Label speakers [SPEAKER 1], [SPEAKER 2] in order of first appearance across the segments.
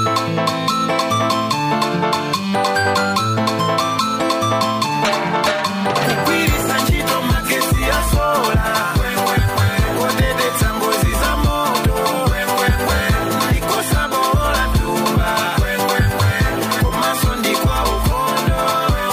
[SPEAKER 1] kugwiritsa ntchito magesi ya sola kuteteza ngozi za moto ndikosabola tumba komanso ndikwa ukhondo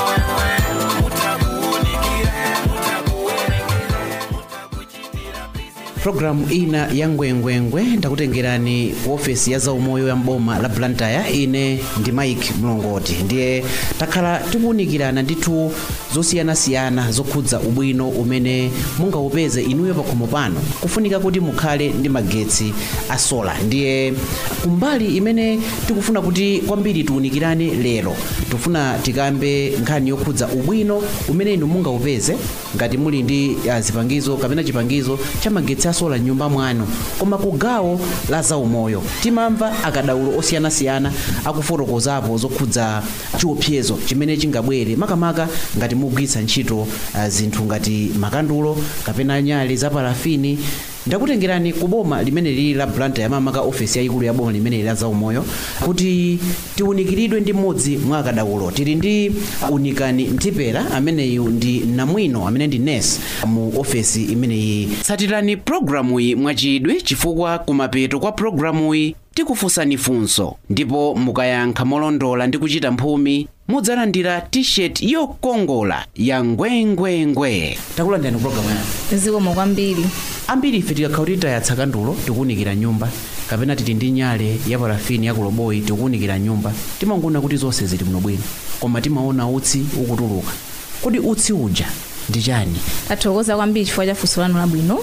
[SPEAKER 1] mutakuunikire mutakuwerengere mutakuchitira bizinesi
[SPEAKER 2] programu ina ya ngwengwengwe ndakutengerani ku ofesi ya zaumoyo ya mboma la blantyre ine ndi mike mlongoti ndiye takhala tikuwunikirana ndithu zosiyanasiyana zokhudza ubwino umene mungaupeze inuyo pakhomo pano kufunika kuti mukhale ndi magetsi a sola ndiye kumbali imene tikufuna kuti kwambiri tiwunikirane lero tikufuna tikambe nkhani yokhudza ubwino umene inu mungaupeze ngati muli ndi ah, zipangizo kapena chipangizo cha magetsi a sola m'nyumba mwanu koma ku gawo la zaumoyo timamva akadaulo osiyanasiyana akufotokozapo zokhudza chiopsezo chimene chingabwere makamaka ngati mugwiritsa ntchito ah, zinthu ngati makandulo kapena nyale za parafini ndakutengerani ku boma limene lili la blantyre yamamaka ofesi yayikulu ya boma limene lili la zaumoyo kuti tiwunikiridwe ndi mmodzi mwa akadaulo tili ndi unikani mtipera ameneyu ndi namwino amene ndi nurse mu ofesi imeneyi tsatirani programuyi mwachidwi chifukwa kumapeto kwa programuyi tikufunsani funso ndipo mukayankha molondola ndi kuchita mphumi mudzalandira t-shirt yokongola ya ngwengwengwe takulandirani programu yanu
[SPEAKER 3] zikomo kwambiri
[SPEAKER 2] ambiri ife tikakhala kuti tayatsa kandulo tikuwunikira nyumba kapena tili ndi nyale ya parafini ya kuloboyi tikuwunikira nyumba timangona kuti zonse zili bwino bwino koma timaona utsi ukutuluka kodi utsi uja ndi chani
[SPEAKER 3] tathokoza kwambiri chifukwa cha funso lanu labwino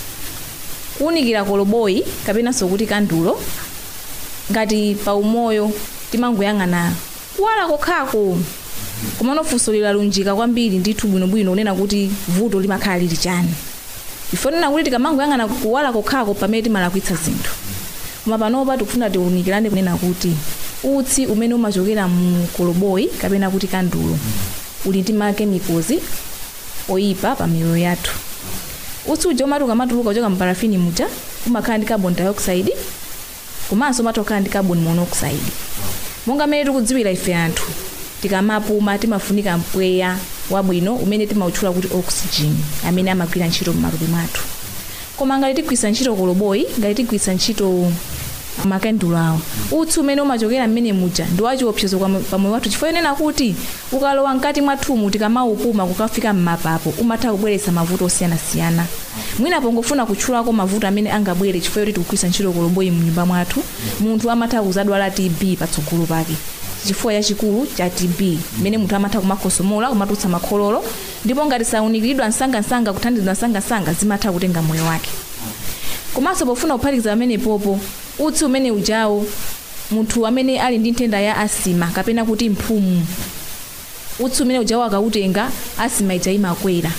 [SPEAKER 3] kuwunikira koloboyi kapenanso kuti kandulo ngati pa umoyo timangoyang'ana kuwala kokhako komano funso lilalunjika kwambiri ndithu bwinobwino unena kuti vuto limakhala lili chani ifo nena kuti tikamangoyang'ana kuwala kokhako pamene timalakwitsa zinthu koma panopa tikufuna tiwunikirane kunena kuti utsi umene umachokera mu koloboyi kapena kuti kandulo uli ndi makemikozi oyipa pa miyoyo yathu utsi uja umati ukamatuluka kuchoka mparafini muja umakhala ndi carbon dioxide komanso umatokhala ndi carbon monoxide monga mmene tikudziwira ife anthu tikamapuma timafunika mpweya wabwino umene timautchula kuti oxygen amene amagwira ntchito m'matupi mwathu koma ngati tigwisa ntchito koloboyi ngati tigwisa ntchito makandulo awa utsi umene umachokera mmene muja ndi wachiopsezo kwa mo- pamoyo wathu chifukwa yonena kuti ukalowa mkati mwathumu tikamaupuma kukafika mmapapo umatha kubweretsa mavuto osiyanasiyana mwina pongofuna kutchulako mavuto amene angabwere chifukwa yoti tikugwisa ntchito koloboyi mnyumba mwathu munthu amatha kuzadwala tb patsogolo pake chifukwa chachikulu cha tb mmene munthu amatha kumakhosomola kumatulutsa makhololo ndipo ngati saunikiridwa msangamsanga kuthandizidwa msangamsanga zimatha kutenga moyo wake komanso pofuna kuphatikiza pamene popo utsi umene ujawo munthu amene ali ndi nthenda ya asima kapena kuti mphumu utsi umene ujawo akautenga asima ija imakwera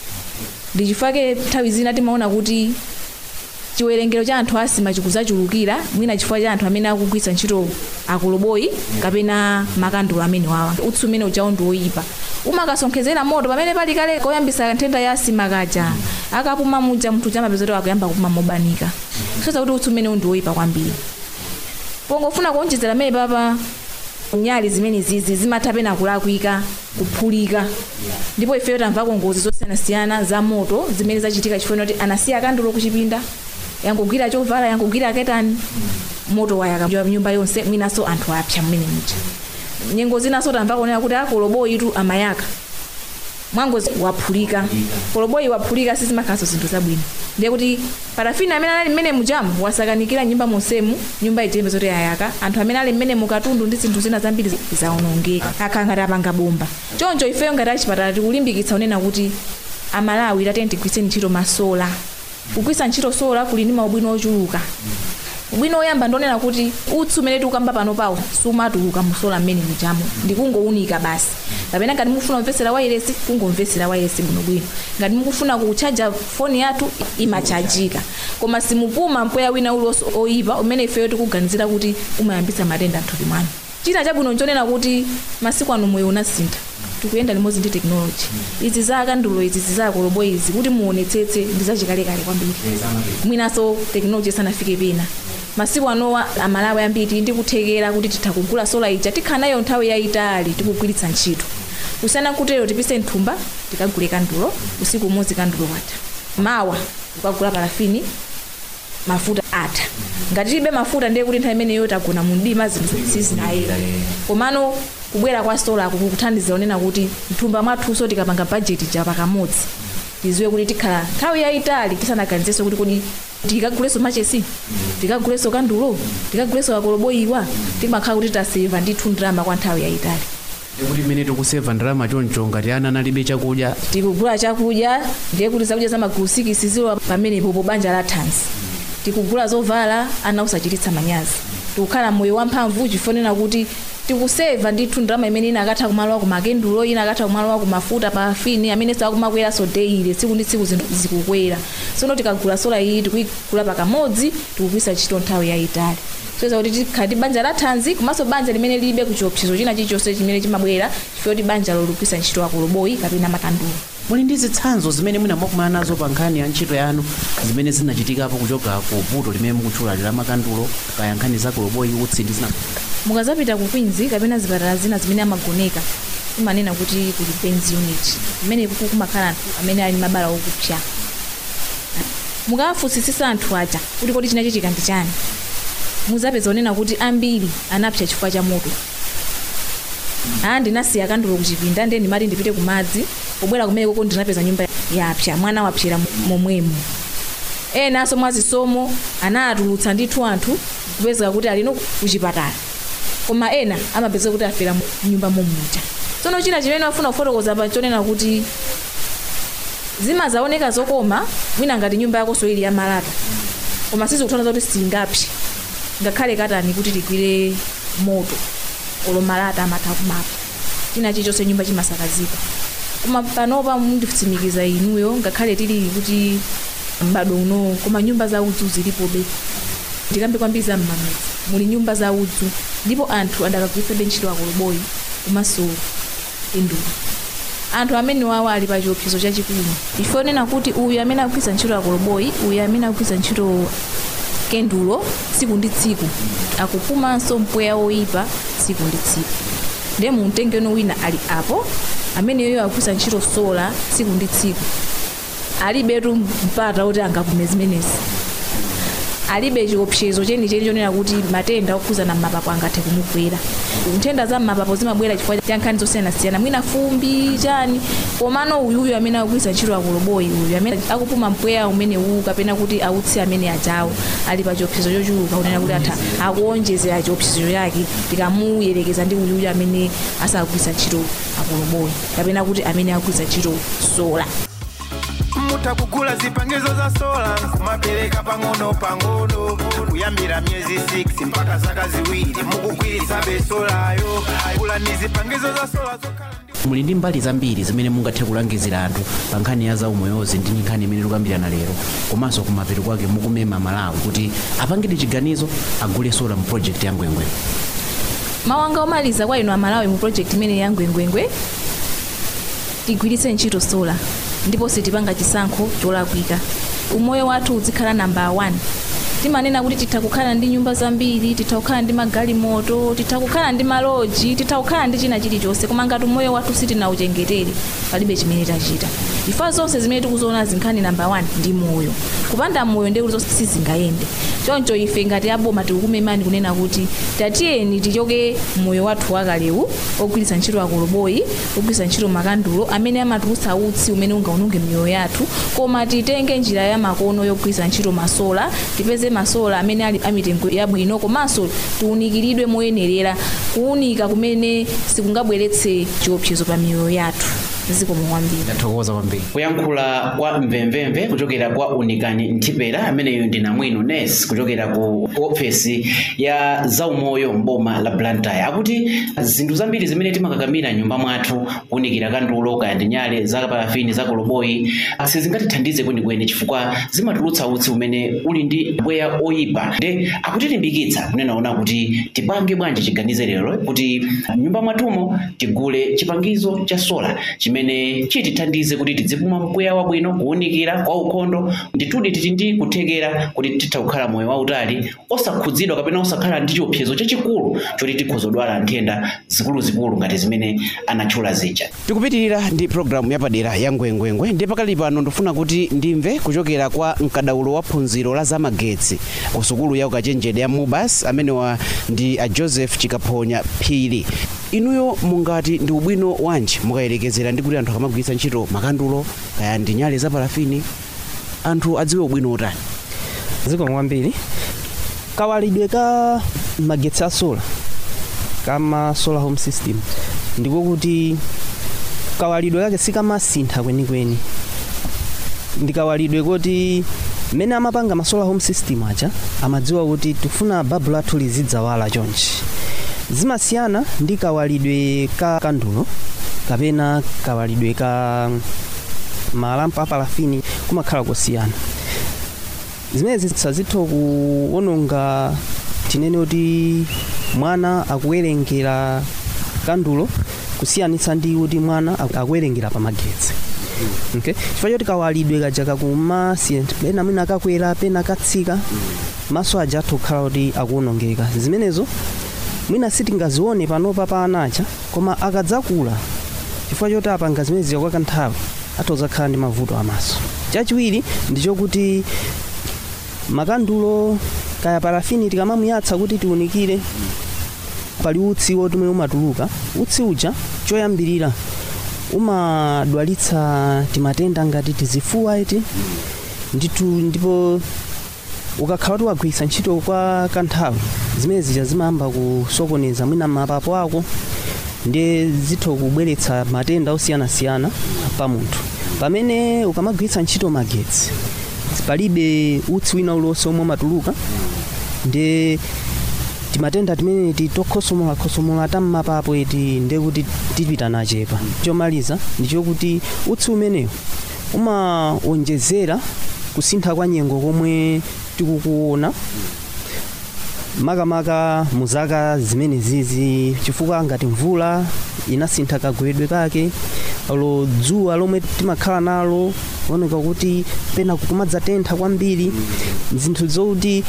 [SPEAKER 3] ndi chifukwa nthawi zina timaona kuti chiwerengero cha anthu asima chikuzachulukira mwina chifukwa cha anthu amene akugwisa ntchito akoloboyi kapena makandulo amene wawa utsi umene ujawo ndi woyipa umakasonkhezera moto pamene pali kale koyambisa nthenda ya asima kaja akapuma muja munthu chamapeza kuti akuyamba kupuma mobanika soza kuti utsi umene ndi woyipa kwambiri pongofuna kuonjezera pamene papa nyali zimene zizi zimatha pena kulakwika kuphulika ndipo ifeyo tamvako ngozi zosiyanasiyana za moto zimene zachitika chifukwa kuti anasiya kandulo kuchipinda yangogwira chovala yangogwira ketani moto wayaka nyumba yonse mwinaso anthu apsa mmene muja nyengo zinaso tamvako nena kuti akoloboyi tu amayaka mwangozi waphulika koloboyi waphulika sizimakhalanso zinthu zabwino ndiye kuti parafini amene anali mmene mujamu wasakanikira nyumba monsemu nyumba ijembe zoti yayaka anthu amene ali mmene mukatundu ndi zinthu zina zambiri zawonongeka akhala ngati apanga bomba choncho ifeyo ngati achipatala tikulimbikitsa unena kuti amalawi tatene tigwitseni ntchito masola kugwisa ntchito sola kuli ndi maubwino ochuluka ubwino oyamba ndionena kuti utsi umene tikukamba pano pawo sumatuluka musola mmene mujamo ndikungowunika basi kapena ngati mukufuna kumvetsera wairesi kungomvetsera wairesi bwinobwino ngati mukufuna kuchaja foni yathu imachajika koma simupuma mpweya wina uliwonse oyipa umene ifeyo tikuganizira kuti umayambitsa matenda mthupi mwanu china chabwino nchonena kuti masiku ano moyo unasintha tikuyenda limodzi ndi tekinoloji izi za kandulo izi za kolobo izi kuti muonetsetse ndi zachikalekale kwambiri mwinaso tekinoloji isanafike pena masiku anowa amalawi ambiri tili ndi kuthekera kuti titha kugula sola ija tikhala nayo nthawi yayitali tikugwiritsa ntchito kusana kutero tipise mthumba tikagule kandulo usiku umodzi kandulo watha mawa tikagula parafini mafuta atha ngati tilibe mafuta ndiye kuti nthawi imeneyo tagona mu mdima zinthu sizinayera komano kubwera kwa sola ako kukuthandizira onena kuti mthumba mwathuso tikapanga bajeti ja pakamodzi tiziwe kuti tikhala nthawi yayitali tisanaganizenso kuti kodi tikaguleso machesi tikaguleso kandulo tikaguleso kakoloboyiwa timakhala kuti taseva ndithu ndalama kwa nthawi yayitali
[SPEAKER 2] ndikuti mmene tikuseva ndalama choncho ngati ana analibe chakudya
[SPEAKER 3] tikugula chakudya ndiye kuti zakudya za magulu sikisi ziwa pamenepo po banja la thanzi tikugula zovala ana usachititsa manyazi tikukhala moyo wamphamvu chifonena kuti tikuseva ndithu ndalama imene ina akatha kumalowa ku makendulo ina akatha kumalowa ku mafuta parafini amene sakumakwera sodeile tsiku ndi tsiku zinthu zikukwera sono tikagula sola iyi tikuyigula pakamodzi tikugwisa ntchito nthawi yayitali soza kuti tikhala ndi banja la thanzi komanso banja limene lilibe kuchiopsezo china chilichonse chimene chimabwera chifukwa kuti banja lolugwisa ntchito akoloboyi kapena makandulo
[SPEAKER 2] muli ndi zitsanzo zimene mwina mwakumana nazo pa nkhani ya ntchito yanu zimene zinachitikapo kuchoka ku vuto limene mukutchula la makandulo kaya nkhani za koloboyi utsi ndi zina
[SPEAKER 3] mukazapita ku kwinzi kapena zipatala zina zimene amagoneka imanena kuti kuli benz unit imene kuku kumakhala anthu amene ali mabala okupsya mukawafunsisisa anthu aja kuti kodi chinachitika ndi chani muzapeza onena kuti ambiri anapsya chifukwa cha moto aa ndinasiya kandulo kuchipinda ndiye ndimati ndipite ku madzi pobwera kumene koko ndinapeza nyumba yapsya mwana wapsyera momwemo enanso mwazisomo anatulutsa ndithu anthu kupezeka kuti alino kuchipatala koma ena amapeza kuti afera mnyumba momuja tsono china chimene afuna kufotokoza pa chonena kuti zimazaoneka zokoma mwina ngati nyumba yakonso ili ya malata koma sizikutanthauza kuti singapsye ngakhale katani kuti ligwire moto olo malata amatha kumapa china chilichonse nyumba chimasakazika koma panopa munditsimikiza inuyo ngakhale tili kuti m'bado uno koma nyumba za udzu zilipobe ndikambe kwambiri za mmamedzi muli nyumba za udzu ndipo anthu adakagwiritsabe ntchito akoloboyi komanso endulo anthu amene wawo ali pa chiopsezo chachikulu chifukwa nena kuti uyu amene akugwiritsa ntchito akoloboyi uyu amene akugwiritsa ntchito kendulo tsiku ndi tsiku akupumanso mpweya woyipa tsiku ndi tsiku ndiye mumtengeno wina ali apo ameneyo akugwiritsa ntchito sola tsiku ndi tsiku alibetu mpata kuti angapume zimenezi alibe chiopsezo chenicheni chonena kuti matenda okhuzana m'mapapo angathe kumugwera nthenda za m'mapapo zimabwera chifukwa cha nkhani zosiyanasiyana mwina fumbi chani komano uyuyu amene akugwiritsa ntchito akoloboyi uyu amene akupuma mpweya umene uwu kapena kuti autsi amene ajawo ali pa chiopsezo chochuluka kunena kuti atha akuonjezera chiopsezo chake tikamuyerekeza ndi uyuyu amene asakugwiritsa ntchito akoloboyi kapena kuti amene akugwiritsa ntchito sola
[SPEAKER 1] mutakugula zipangizo za sola kumapereka pang'ono pang'ono kuyambira myezi 6 mpaka zaka ziwiri mukugwiritsa besolayo kula ni zipangizo za sola zokhala ndi
[SPEAKER 2] muli ndi mbali zambiri zimene mungathe kulangizira anthu pa nkhani ya zaumoyozi ndi nkhani imene tikukambirana lero komanso kumapeto kwake mukumema malawi kuti apangidi chiganizo agule sola mu project ya ngwengwe
[SPEAKER 3] mawu anga omaliza kwa inu amalawi mu project imene ya ngwengwengwe tigwiritse ntchito sola ndipo sitipanga chisankho cholakwika umoyo wathu uzikhala namba 1 timanena kuti titha kukhala ndi nyumba zambiri titha kukhala ndi magalimoto titha kukhala ndi maloji titha kukhala ndi china chilichonse koma ngati umoyo wathu sitinauchengetere palibe chimene tachita ifa zonse zimene tikuziona zinkhani namba 1 ndi moyo kupanda moyo ndiye kuti zonse sizingayende choncho ife ngati aboma tikukumemani kunena kuti tatiyeni tichoke moyo wathu wakalewu ogwiritsa ntchito akoloboyi ogwiritsa ntchito makandulo amene amatulutsa utsi umene ungaononge miyoyo yathu koma titenge njira ya makono yogwiritsa ntchito masola tipeze masola amene ali amitengo yabwino komanso tiwunikiridwe moyenerera kuwunika kumene sikungabweretse chiopsezo pa miyoyo yathu zikomo kwambiri
[SPEAKER 2] ndathokoza kwambiri kuyankhula kwa mvemvemve kuchokera kwa unikani nthipera ameneyo ndi namwino nes kuchokera ku ofesi ya zaumoyo mboma la blantyre akuti zinthu zambiri zimene timakakamira nyumba mwathu kuwunikira kandulo kaya ndi nyale za parafini za koloboyi sizingatithandize kwenikweni chifukwa zimatulutsa utsi umene uli ndi mpweya oyipa nde akutilimbikitsa kunenaona kuti tipange bwanji chiganizo lero kuti nyumba mwathumo tigule chipangizo cha sola chimene chimene chitithandize kuti tidzipuma mpweya wabwino kuwunikira kwa ukhondo ndithudi titi ndi kuthekera kuti titha kukhala moyo wautali osakhudzidwa kapena osakhala ndi chiopsezo chachikulu choti tikhozodwala nthenda zikuluzikulu ngati zimene anatchula zija tikupitirira ndi programu yapadera ya ngwengwengwe ndi pakali pano ndifuna kuti ndimve kuchokera kwa mkadaulo wa phunziro la zamagetsi ku sukulu ya ukachenjede ya mubas amenewa ndi a joseph chikaphonya phiri inuyo mungati ndi ubwino wanji mukayerekezera ndi kuti anthu akamagwiritsa ntchito makandulo kaya ndi nyale za parafini anthu adziwe ubwino utani
[SPEAKER 4] zikomo kwambiri kawalidwe ka magetsi a solar kama solar home system ndiko kuti kawalidwe kake sikamasintha kwenikweni ndikawalidwe kuti mmene amapanga ma solar home system aja amadziwa kuti tifuna babu lathu lizidzawala chonchi zimasiyana ndi kawalidwe ka kandulo kapena kawalidwe ka malampa apalafini kumakhala kusiyana zimenezi sazitha kuononga tinene kuti mwana akuwerengera kandulo kusiyanitsa ndi kuti mwana aku- akuwerengera pamagetsi okay chifukwa choti kawalidwe kaja kakumasiyana pena mwina akakwera pena akatsika maso aja atha kukhala kuti akuonongeka zimenezo mwina sitingazione panopa pa anacha koma akadzakula chifukwa choti apanga zimenezi kwa kanthawi atozakhala ndi mavuto amaso chachiwiri ndichokuti makandulo kaya parafini tikamamuyatsa kuti tiunikire pali utsi wotumwe umatuluka utsi uja choyambirira umadwalitsa timatenda ngati tizifuwa iti nditu ndipo ukakhala kuti wagwiritsa ntchito kwa kanthawi zimene zija zimayamba kusokoneza mwina mapapo ako ndiye zitha kubweretsa matenda osiyanasiyana pa munthu pamene ukamagwiritsa ntchito magetsi palibe utsi wina uliwonse omwe umatuluka ndiye timatenda timene titokhosomola tammapapo iti ndiye kuti tipita nachepa chomaliza ndichokuti utsi umenewu umawonjezera kusintha kwa nyengo komwe tikukuona makamaka mu zaka zimene zizi chifukwa ngati mvula inasintha kagwedwe kake lo dzuwa lomwe timakhala nalo kuoneka kuti pena kumadzatentha kwambiri zinthu zokuti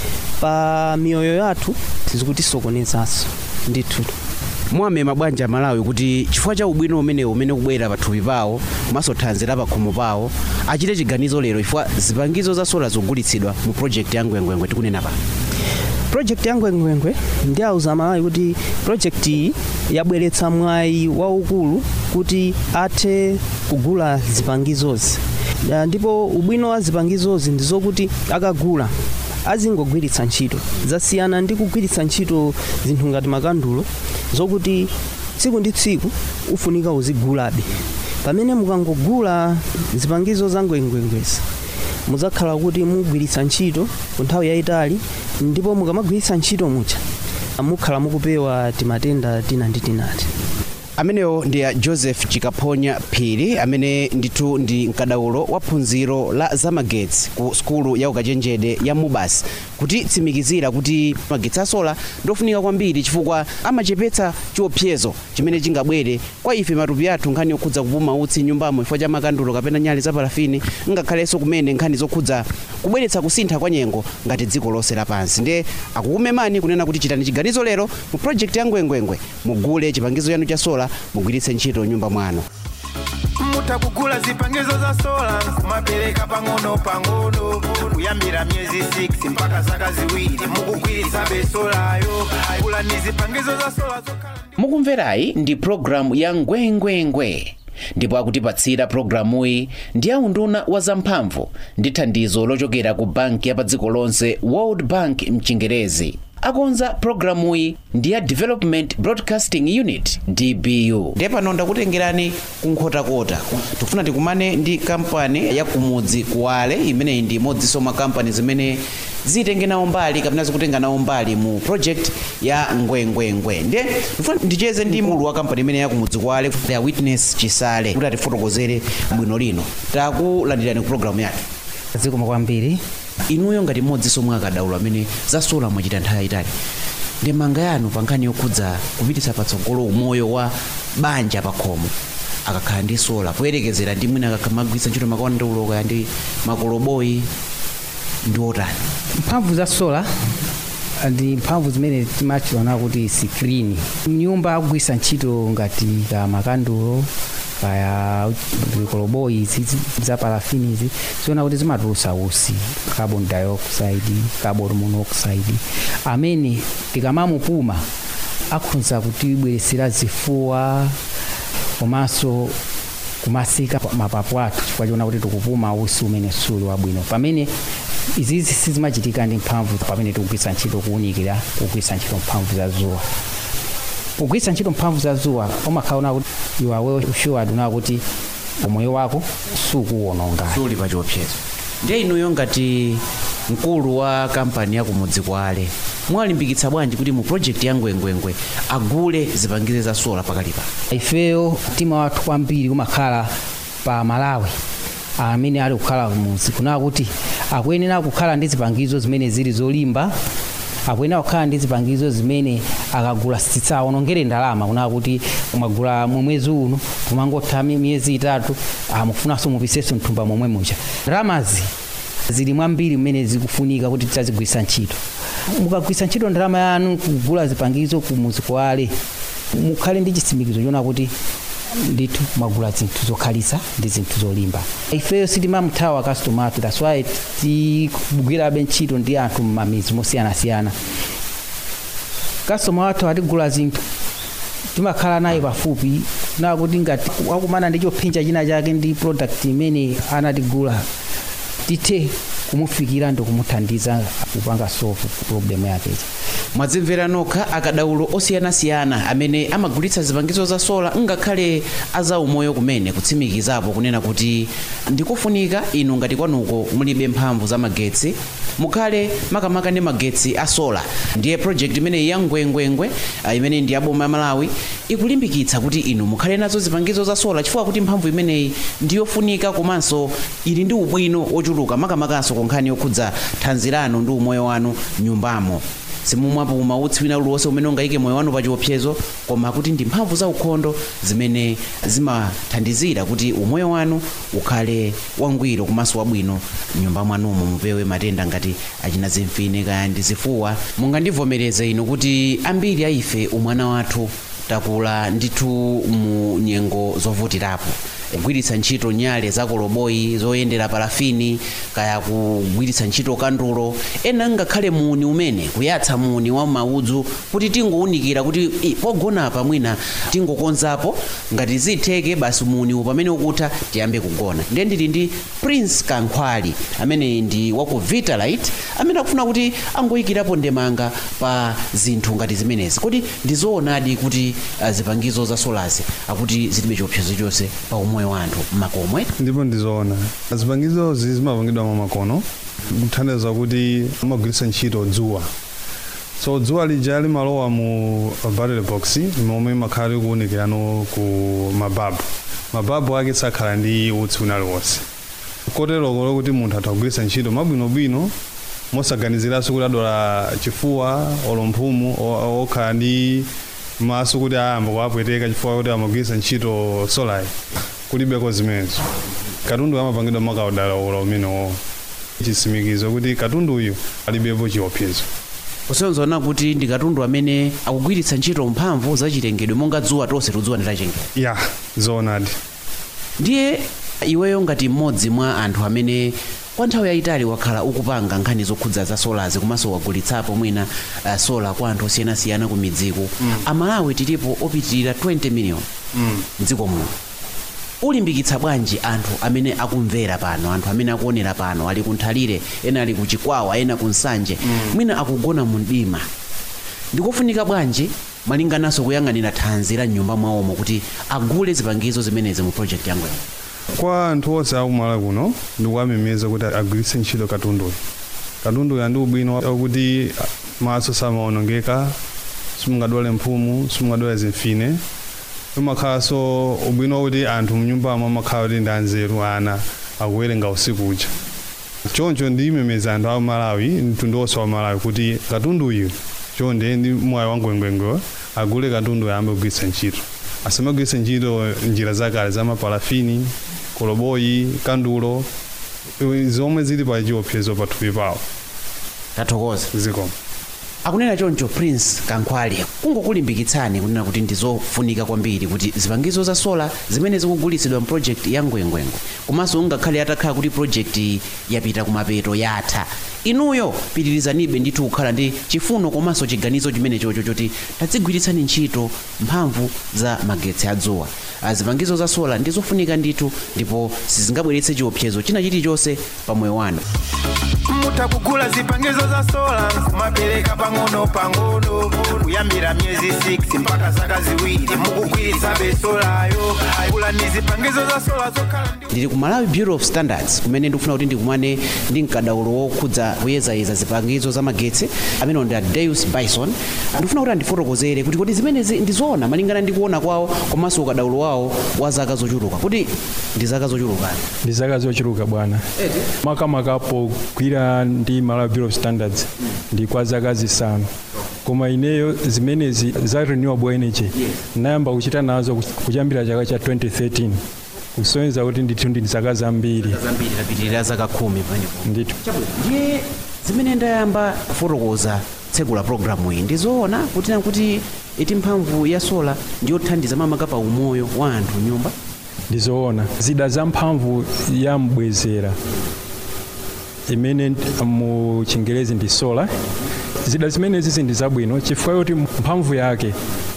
[SPEAKER 4] pa miyoyo yathu zikutisokonezanso ndithu
[SPEAKER 2] mwamema bwanji malawi kuti chifukwa cha ubwino umenewu umene kubwera pathupi pawo komanso thanzi la pakhomo pawo achite chiganizo lero chifukwa zipangizo za sola zogulitsidwa mu project ya ngwengwengwe tikunena pa
[SPEAKER 4] project ya ngwengwengwe ndi auza malawi kuti project iyi yabweretsa mwayi waukulu kuti athe kugula zipangizozi Ya, ndipo ubwino wa zipangizozi ndi zokuti akagula azingogwiritsa ntchito zasiyana ndi kugwiritsa ntchito zinthu ngati makandulo zokuti tsiku ndi tsiku ufunika uzigulabe pamene mukangogula zipangizo za ngwengwengwezi muzakhala kuti mugwiritsa ntchito ku nthawi yayitali ndipo mukamagwiritsa ntchito mucha mukhala mukupewa timatenda tina ndi tinati
[SPEAKER 2] amenewo ndi a joseph chikaphonya phiri amene ndithu ndi mkadaulo wa phunziro la zamagetsi ku sukulu ya ukachenjede ya mubas kutitsimikizira kuti magetsi asola ndofunika kwambiri chifukwa amachepetsa chiopsezo chimene chingabwere kwa ife matupi athu nkhani yokhudza kupuma utsi nyumbamo chifukwa cha makandulo kapena nyale za parafini ngakhalenso kumene nkhani zokhudza kubweretsa kusintha kwa nyengo ngati dziko lonse lapansi ndiye akukumemani kunena kuti chitani chiganizo lero mu project ya ngwengwengwe mugule chipangizo chanu cha sola mugwiritse ntchito nyumba mwanu
[SPEAKER 1] mutakugula zipangizo za sola kumapereka pang'ono pang'ono kuyambira miyezi 6 mpaka zaka ziwiri mukugwiritsa besolayo gula ni zipangizo za sola zokhala
[SPEAKER 2] mukumverayi ndi programu ya ngwengwengwe ndipo akutipatsira programuyi ndi aunduna wa zamphamvu ndi thandizo lochokera ku banki ya pa dziko lonse world bank mchingerezi akonza programuyi ndi ya development broadcasting unit dbu ndiye pano ndakutengerani kunkhotakota tikufuna tikumane ndi kampani ya kumudzi kuwale imeneyi ndi imodzinso mwa kampani zimene zitenge nawo mbali kapena zikutenga nawo mbali mu project ya ngwengwengwe ndiye ndifuna ndicheze ndi mulu wa kampani imene ya kumudzi kuwale ya witness chisale kuti atifotokozere bwino lino takulandirani ku programu yake
[SPEAKER 4] zikoma kwambiri
[SPEAKER 2] inuyo ngati mmodzinso mwa akadaulo amene zasola mwachita nthawi yayitali ndemanga yanu pa nkhani yokhudza kupititsa patsogolo umoyo wa banja pakhomo akakhala ndi sola poyerekezera ndi mwina akakamagwiritsa ntchito makwandaululo kaya ndi makoloboyi ndi otani
[SPEAKER 5] mphamvu za sola ndi mphamvu zimene timachiona kuti sikrini nyumba akugwisa ntchito ngati ka makandulo kaya zikoloboyi izi za parafini izi ziona kuti zimatulutsa usi carbon dioxide carbon monoxide amene tikamamupuma akhoza kutibweresera zifuwa komanso kumasika mapapu athu chifukwa chiona kuti tikupuma usi umene suli wabwino pamene izizi sizimachitika ndi mphamvu pamene tikugwisa ntchito kuwunikira kugwisa ntchito mphamvu za zuwa kugwisa ntchito mphamvu za zuwa umakhaona kuti you are well assured una kuti umoyo wako sukuwononga
[SPEAKER 2] suli pa chiopsezo ndiye inuyo ngati mkulu wa kampani ya kumudzi kwale mwalimbikitsa bwanji kuti mu project ya ngwengwengwe agule zipangizo za sola pakalipa
[SPEAKER 5] ifeyo mtima wathu kwambiri umakhala pa malawi amene ali kukhala kumudzi kunaa kuti akuyenera kukhala ndi zipangizo zimene zili zolimba akuyenera kukhala ndi zipangizo zimene akagula sitsawonongere ndalama kunaa kuti mwagula mwezi uno kumangotha mi- miyezi itatu mukufunanso mupisenso mthumba momwe mucha ndalamazi zili mwambiri mmene zikufunika kuti tizigwisa ntchito mukagwisa ntchito ndalama yanu kugula zipangizo kumudzi kwale mukhale ndi chitsimikizo chona kuti ndithu mwagula zinthu zokhalisa ndi zinthu zolimba ifeyo sitimamuthawa customer athu that's why tikugwirabe ntchito ndi anthu m'mamizi mosiyanasiyana customer wathu atigula zinthu timakhala naye pafupi nakuti ngati wakumana ndi chophinja china chake ndi product imene anatigula tithe kumufikira ndi kumuthandiza kupanga solve problem yakechi
[SPEAKER 2] mwadzimvera nokha akadaulo osiyanasiyana amene amagulitsa zipangizo za sola ngakhale azaumoyo kumene kutsimikizapo kunena kuti ndikufunika inu ngati kwanuko mulibe mphamvu za magetsi mukhale makamaka ndi magetsi a sola ndiye project imeneyi ya ngwengwengwe ah, imene ndi yaboma ya malawi ikulimbikitsa kuti inu mukhale nazo zipangizo za sola chifukwa kuti mphamvu imeneyi ndiyofunika komanso ili ndi ubwino ochuluka makamakanso konkhani yokhudza thanzi lanu ndi umoyo wanu nyumbamo simumwapuma utsi wina uliwonse umene ungayike moyo wanu pa chiopsezo koma kuti ndi mphamvu za ukhondo zimene zimathandizira kuti umoyo wanu ukhale wangwiro komanso wabwino nyumba mwanumo mupewe matenda ngati achina zimfine kaya ndi zifuwa mungandivomereze inu kuti ambiri a ife umwana wathu takula ndithu mu nyengo zovutirapo kugwiritsa ntchito nyale za koloboyi zoyendera parafini kaya kugwiritsa ntchito kandulo ena ngakhale muni umene kuyatsa muni wa maudzu kuti tingowunikira kuti "I, pogona apa mwina tingokonzapo ngati zitheke basi muni uwu pamene ukutha tiyambe kugona ndiye ndili ndi prince kankhwali amene ndi waku vitalite amene akufuna kuti angoyikirapo ndemanga pa zinthu ngati zimenezi kuti ndizoonadi kuti ah, zipangizo za solazi akuti zilibe chiopsezo chonse pa umoyo wa anthu m'makomwe
[SPEAKER 6] ndipo ndizoona zipangizo zi zimapangidwa mamakono kuthandiza kuti amagwiritsa ntchito dzuwa so dzuwa lija limalowa mu battery box momwe makhala likuwunikirano ku mababu mababu ake sakhala ndi utsi wina liwonse koteroko lokuti munthu atha kugwiritsa ntchito mabwinobwino mosaganiziranso kuti adwala chifuwa olo mphumu o- okhala ndi maso kuti ayamba kuwapweteka chifukwa kuti amagwiritsa ntchito solayi kulibeko zimenezo katundu amapangidwa makaudala umenewo chisimikizo kuti katundu uyu alibepo chiopsezo
[SPEAKER 2] kusenzona kuti ndi katundu amene akugwiritsa ntchito mphamvu zachilengedwe monga dzuwa tonse tudzuwa nditachengedwa
[SPEAKER 6] ya zoonadi
[SPEAKER 2] ndiye iweyo ngati mmodzi mwa anthu amene kwa nthawi yayitali wakhala ukupanga nkhani zokhudza za solazi komanso wagulitsapo mwina uh, sola kwa anthu osiyanasiyana ku midziku mm. amalawi tilipo opitirira 20 miliyoni
[SPEAKER 6] mm.
[SPEAKER 2] mdziko muno ulimbikitsa bwanji anthu amene akumvera pano anthu amene akuonera pano ali kunthalire ena ali kuchikwawa ena kunsanje mm. mwina akugona mu mdima ndikofunika bwanji malingananso kuyang'anira thanzi la nyumba mwawomo kuti agule zipangizo zimenezi mu project yangweno
[SPEAKER 6] kwa anthu onse akumalawi kuno ndikuwamemeza kuti agwiritse ntchito katunduyu katunduyu andi ubwino wakuti maso samaonongeka simungadwale mphumu simungadwale zimfine umakhalanso ubwino wakuti anthu mnyumbamo amakhala kuti ndi anzeru ana akuwerenga usiku uja choncho ndiyimemeza anthu a malawi mtundu wonse wa malawi kuti katundu uyu chonde ndi mwayi wa ngwengwengwe agule katundu ayambe kugwiritsa ntchito asamagwiritse ntchito njira zakale za mapalafini koloboyi kandulo iwe zomwe zili pa chiopsezo pathupi pawo
[SPEAKER 2] tathokoza
[SPEAKER 6] zikomo
[SPEAKER 2] akunena choncho prince kankhwale kungokulimbikitsani kunena kuti ndizofunika kwambiri kuti zipangizo za sola zimene zikugulitsidwa mproject ya ngwengwengwe komanso ngakhale atakhala kuti project yapita kumapeto yatha inuyo pitirizanibe ndithu kukhala ndi chifuno komanso chiganizo chimene chocho choti tadzigwiritsani ntchito mphamvu za magetsi adzuwa Ah, zipangizo za sola ndizofunika ndithu ndipo sizingabweretse chiopsezo china chilichonse pa moyo wanu
[SPEAKER 1] mutakugula zipangizo za sola kumapereka pang'ono pang'ono kuyambira miyezi 6 mpaka zaka ziwiri mukugwiritsa besolayo kula ni zipangizo za sola zokhala ndi
[SPEAKER 2] ndili ku malawi bureau of standards kumene ndikufuna kuti ndikumane ndi mkadaulo wokhudza kuyezayeza zipangizo za magetsi amene ndi a deus bison ndikufuna kuti andifotokozere kuti kodi zimenezi ndizoona malingana ndi kuona kwawo komanso ukadaulo wawo wa zaka zochuluka kuti ndi zaka zochuluka
[SPEAKER 7] ndi zaka zochuluka bwana makamakapo gwira ndi malawi bureau of standards ndi kwa zaka zisanu koma ineyo zimenezi za renewable energy nayamba kuchita nazo kuchambira chaka cha 2013 kusonyeza kuti ndithu ndi zaka zambiri
[SPEAKER 2] zambiri tapitirira zaka khumi pamenepo
[SPEAKER 7] ndithu
[SPEAKER 2] ndiye zimene ndayamba kufotokoza tsegula programu iyi ndizoona kuti kuti iti mphamvu ya sola ndiyothandiza mamaka pa umoyo wa anthu nyumba
[SPEAKER 7] ndizoona zida za mphamvu ya mbwezera imene mu chingerezi ndi solar zida zimenezi ndi zabwino chifukwa choti mphamvu yake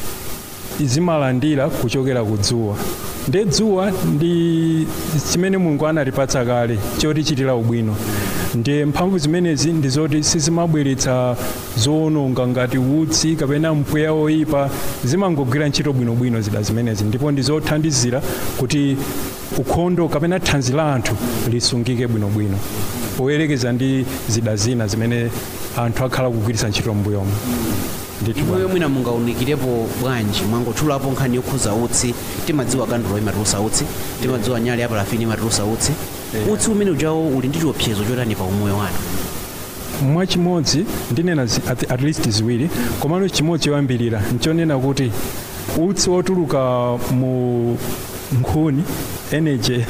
[SPEAKER 7] zimalandira kuchokera ku dzuwa nde dzuwa ndi chimene mulungu analipatsa kale choti chitira ubwino ndiye mphamvu zimenezi ndi zoti sizimabweretsa zoononga ngati utsi kapena mpweya oyipa zimangogwira ntchito bwinobwino zida zimenezi ndipo ndi zothandizira kuti ukhondo kapena thanzi la anthu lisungike bwinobwino poyerekeza ndi zida zina zimene anthu akhala kugwiritsa ntchito m'mbuyomo ndithu
[SPEAKER 2] iweyo mwina mungawunikirepo bwanji mwangotchulapo nkhani yokhuza utsi timadziwa kandulo imatulusa utsi timadziwa nyale ya parafini imatulusa utsi utsi umene ujawo uli ndi chiopsezo chotani pa umoyo wanu
[SPEAKER 7] mwachimodzi ndinena zi- at, at least ziwiri komano chimodzi choyambirira nchonena kuti utsi wotuluka mu nkhuni energy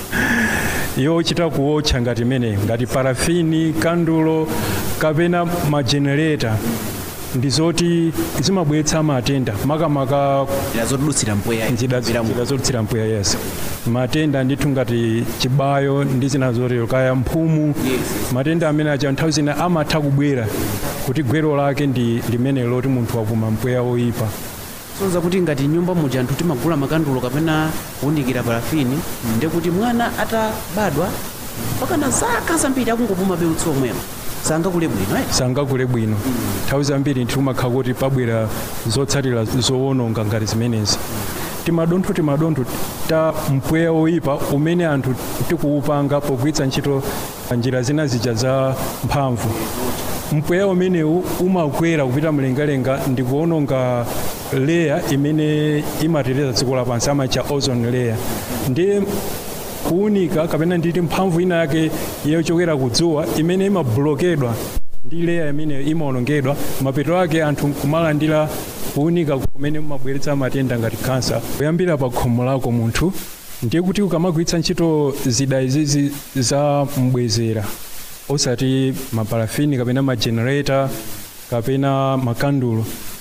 [SPEAKER 7] yochita kuwotcha ngati imeneyo ngati parafini kandulo kapena majenereta ndi zoti zimabweretsa matenda makamaka
[SPEAKER 2] njira zotidutsira mpweya
[SPEAKER 7] njira
[SPEAKER 2] Kupita mu-
[SPEAKER 7] njira zodutsira mpweya yes matenda ndithu ngati chibayo ndi zina zotero kaya mphumu matenda amene aja nthawi zina amatha kubwera kuti gwero lake ndi limene loti munthu wapuma mpweya oyipa
[SPEAKER 2] sonza kuti ngati nyumba muja anthu timagula makandulo kapena kuwunikira parafini ndi kuti mwana atabadwa pakana zaka zambiri akungopuma be utsi omwewo sangakule bwino eh?
[SPEAKER 7] sangakule bwino nthawi zambiri timakhala kuti pabwera zotsatira zoononga ngati zimenezi timadontho timadontho ta mpweya oyipa umene anthu tikuwupanga pogwiritsa ntchito njira zina zija za mphamvu mpweya umenewu umakwera kupita mlengalenga ndi kuononga leya imene imateteza dziko lapansi amacha ozone layer ndiye kuwunika kapena nditi mphamvu ina yake yochokera kudzuwa imene imablokedwa ndi leya imene imaonongedwa mapeto ake anthu kumalandira kuwunika kumene kumabweretsa matenda ngati kansa kuyambira pa khomo lako munthu ndiye kuti ukamagwiritsa ntchito zida izizi za mbwezera osati maparafini kapena majenereta kapena makandulo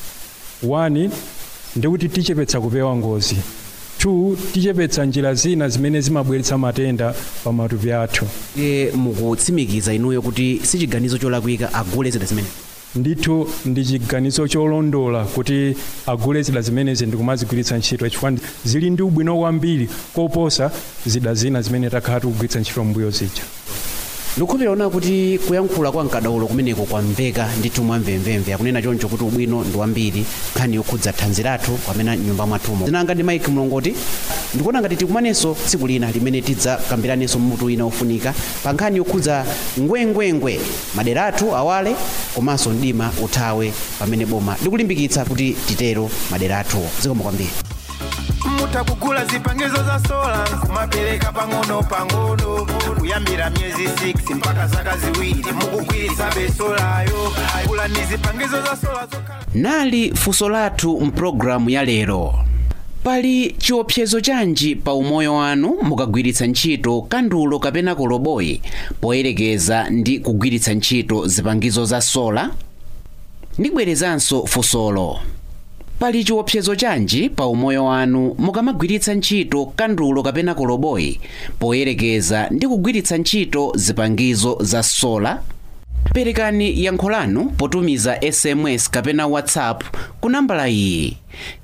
[SPEAKER 7] one ndikuti tichepetsa kupewa ngozi two tichepetsa njira zina zimene zimabweretsa matenda pa matupi athu
[SPEAKER 2] e, mukutsimikiza inuyo kuti si chiganizo cholakwika agule zida zimene
[SPEAKER 7] ndithu ndi chiganizo cholondola kuti agule zida zimenezi ndi kumazigwiritsa ntchito chifukwa ndi- zili ndi ubwino kwambiri koposa zida zina zimene takhala tikugwiritsa ntchito mbuyo zija
[SPEAKER 2] ndikukhulupirira kuti kuyankhula kwa mkadaulo kumeneko kwamveka ndithu mwamvemvemve akunena choncho kuti ubwino ndi wambiri nkhani yokhudza thanzi lathu pamene nyumba mwathumo zinanga ndi mike mlongoti ndikuona ngati tikumanenso tsiku lina limene tidzakambiranenso mutu ina ofunika pa nkhani yokhudza ngwengwengwe madera athu awale komanso mdima uthawe pamene boma likulimbikitsa kuti titero madera athuwo zikomo kwambiri
[SPEAKER 1] muta mutha kugula zipangizo za sola kumapereka pang'ono pang'ono kuyambira miyezi 6 mpaka zaka ziwiri mukugwiritsa besolayo gulani zipangizo za sola zokhala
[SPEAKER 2] nali funso lathu mpulogalamu ya lero pali chiopsezo chanji pa umoyo wanu mukagwiritsa ntchito kandulo kapena koloboyi poyerekeza ndi kugwiritsa ntchito zipangizo za sola ndibwerezanso funsolo pali chiopsezo chanji pa umoyo wanu mukamagwiritsa ntchito kandulo kapena koloboyi poyerekeza ndi kugwiritsa ntchito zipangizo za sola perekani yankho lanu potumiza sms kapena whatsapp ku nambala iyi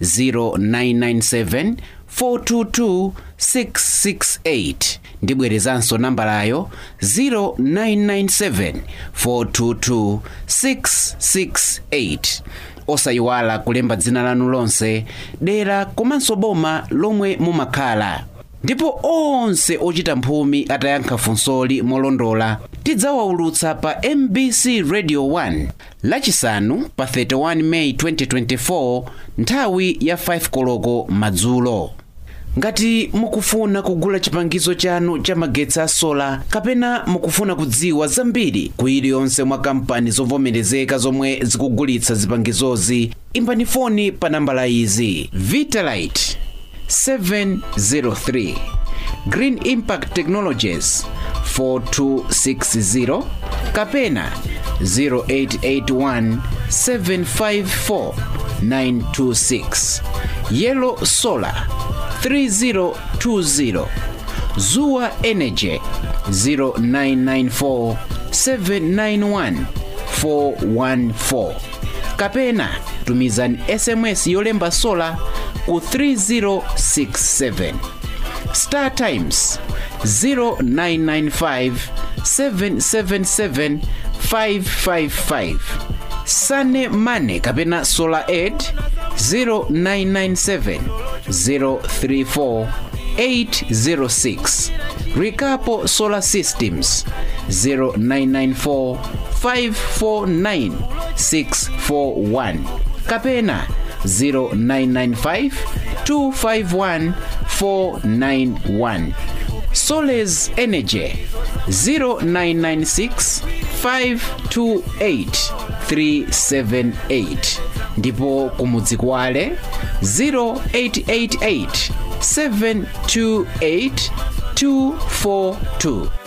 [SPEAKER 2] 0997 422 668 ndibwerezanso nambalayo 0997 422 668 osayiwala kulemba dzina lanu lonse dera komanso boma lomwe mumakhala ndipo onse ochita mphumi atayankha funsoli molondola tidzawaulutsa pa mbc radio 1 lachisanu pa 31 meyi 2024 nthawi ya 5 koloko madzulo ngati mukufuna kugula chipangizo chanu cha magetsi a sola kapena mukufuna kudziwa zambiri ku iliyonse mwa kampani zovomerezeka zomwe zikugulitsa zipangizozi imbani foni pa nambala izi vitalite 703 green impact technologies 4260 kapena 0881 754 926 yellow solar 3020 zuwa energy 0994 791 414 kapena tumizani sms yolemba sola ku 3067 star times 0995 777 555 sane mane kapena solar aid 0997 034 806 Rikapo Solar Systems 0994 549 641 kapena 0995 251 491 Soles Energy 0996 528 378 ndipo kumudzi kwale 0888 728 242